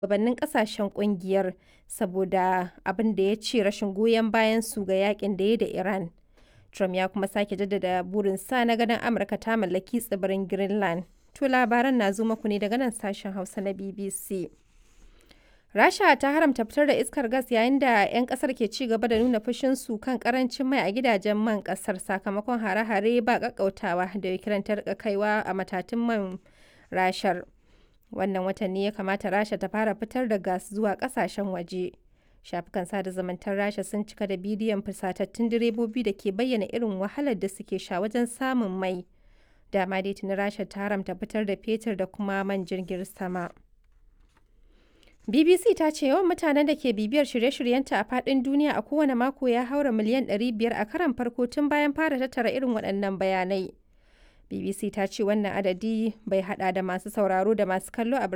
shugabannin kasashen kungiyar saboda abin da ya ce rashin goyon bayan su ga yakin da ya da Iran. Trump ya kuma sake jaddada burinsa na ganin Amurka ta mallaki tsibirin Greenland. To labaran na zo muku ne daga nan sashen Hausa na BBC. Rasha ta haramta fitar da iskar gas yayin da 'yan kasar ke ci gaba da nuna fushinsu kan karancin mai a gidajen man kasar sakamakon hare-hare ba kakkautawa da Ukraine ta rika kaiwa a matatun man rashar. Wannan watan ne ya kamata Rasha ta fara fitar da gas zuwa kasashen waje. Shafukan sada zumuntar Rasha sun cika da bidiyon fusatattun direbobi da ke bayyana irin wahalar da suke sha wajen samun mai. Dama dai tuni Rasha ta haramta fitar da fetur da kuma man jirgin sama. BBC ta ce yawan mutanen da ke bibiyar shirye-shiryenta a faɗin duniya a kowane mako ya haura miliyan 500 a karan farko tun bayan fara tattara irin waɗannan bayanai. BBC ta ce wannan adadi bai hada da masu sauraro da masu kallo a